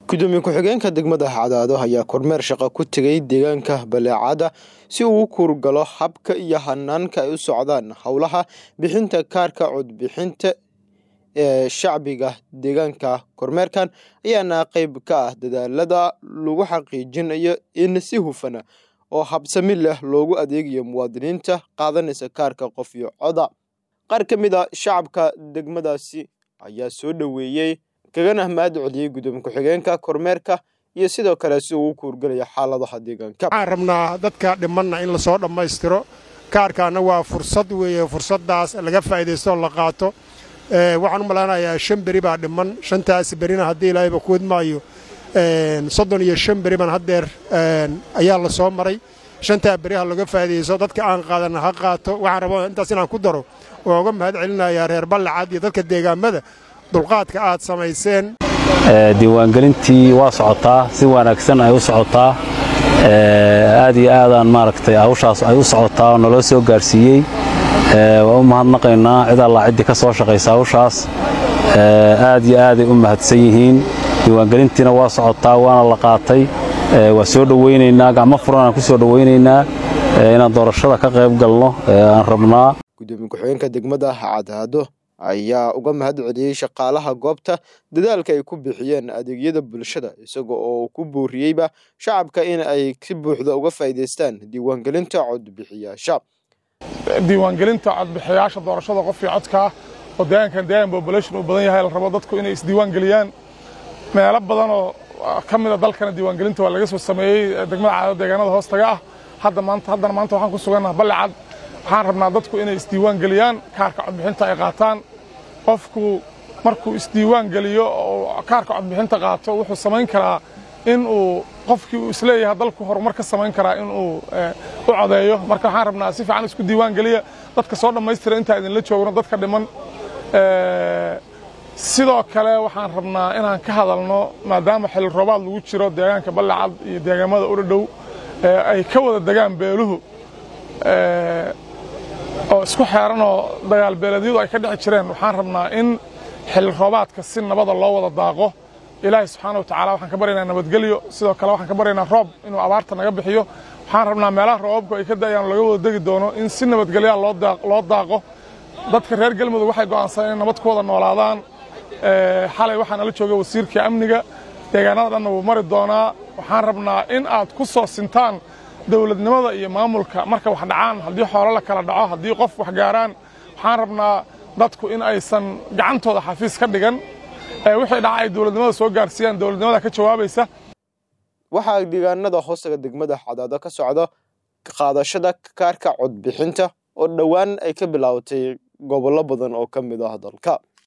gudoomiye ku-xigeenka degmada cadaado ayaa kormeer shaqo ku tegay deegaanka baleecada si uu u kuurgalo habka iyo hanaanka ay u socdaan howlaha bixinta kaarka codbixinta ee shacbiga deegaanka kormeerkan ayaana qeyb ka ah dadaalada lagu xaqiijinayo in si hufana oo habsami leh loogu adeegayo muwaadiniinta qaadanaysa kaarka qof iyo coda qaar ka mid a shacabka degmadaasi ayaa soo dhoweeyey kagana mahad celiyey gudoomiye ku-xigeenka kormeerka iyo sidoo kale si uu u kuurgelaya xaaladaha deegaanka waxaan rabnaa dadka dhimanna in lasoo dhammaystiro kaarkaana waa fursad weeye fursaddaas laga faa'iidaysto oo la qaato waxaan u malaynayaa shan beri baa dhiman shantaas berina haddii ilaahayba kuwad maayo soddon iyo shan beri baan haddeer ayaa la soo maray shantaa beri ha laga faa'iidaysto dadka aan qaadanna ha qaato waxaan rabaa intaas inaan ku daro oo uga mahad celinayaa reer ballacad iyo dadka deegaamada dulqaadka aad samayseen diiwaangelintii waa socotaa si wanaagsan ay u socotaa aad iyo aadaan maaragtay hawshaas ay u socotaa oo naloo soo gaarsiiyey waa u mahadnaqaynaa cid allaa ciddii ka soo shaqaysa hawshaas aad iyo aaday u mahadsan yihiin diiwaangelintiina waa socotaa waana la qaatay waa soo dhowaynaynaa gacmo furan aan ku soo dhowaynaynaa inaan doorashada ka qayb galno aan rabnaa gudoomiye ku-xigeenka degmada cadaado ayaa uga mahad celiyey shaqaalaha goobta dadaalka ay ku bixiyeen adeegyada bulshada isaga oo ku booriyeyba shacabka in ay si buuxda uga faa'iidaystaan diiwaangelinta codbixiyaasha diiwaangelinta codbixiyaasha doorashada qof iyo codkaa oo deegaankan deegaan population uu badan yahay la rabo dadku inay isdiiwaangeliyaan meelo badan oo ka mida dalkana diiwaangelinta waa laga soo sameeyey degmada cadaado deegaanada hoostaga ah hadda maanta haddana maanta waxaan ku sugannaha ballicad waxaan rabnaa dadku inay isdiiwaangeliyaan kaarka codbixinta ay qaataan qofku markuu isdiiwaan geliyo oo kaarka codbixinta qaato wuxuu samayn karaa in uu qofkii uu isleeyahay dalku horumar ka samayn karaa in uu u codeeyo marka waxaan rabnaa si fiican isku diiwaan geliya dadka soo dhammaystira intaa idinla joogno dadka dhiman sidoo kale waxaan rabnaa inaan ka hadalno maadaama xilli roobaad lagu jiro deegaanka ballacad iyo deegaamada udhadhow ay ka wada degaan beeluhu oo isku xeeranoo dagaal beeleedyadu ay ka dhici jireen waxaan rabnaa in xilli roobaadka si nabada loo wada daaqo ilaahay subxaana wa tacaala waxaan ka baryaynaa nabadgelyo sidoo kale waxaan ka baryaynaa roob inuu abaarta naga bixiyo waxaan rabnaa meelaha roobabku ay ka da'ayaan laga wada degi doono in si nabadgelyaa loo daaqo dadka reer galmudug waxay go'aansadeen in nabad ku wada noolaadaan xalay waxaa nala jooga wasiirka amniga deegaanada dhanna wuu mari doonaa waxaan rabnaa in aad ku soo sintaan dowladnimada iyo maamulka marka wax dhacaan haddii xoolo la kala dhaco haddii qof wax gaaraan waxaan rabnaa dadku in aysan gacantooda xafiis ka dhigan wixii dhaca ay dowladnimada soo gaarsiiyaan dowladnimada ka jawaabaysa waxaa deegaanada hoostaga degmada cadaado ka socda qaadashada kaarka codbixinta oo dhowaan ay ka bilaabatay gobollo badan oo ka mid ah dalka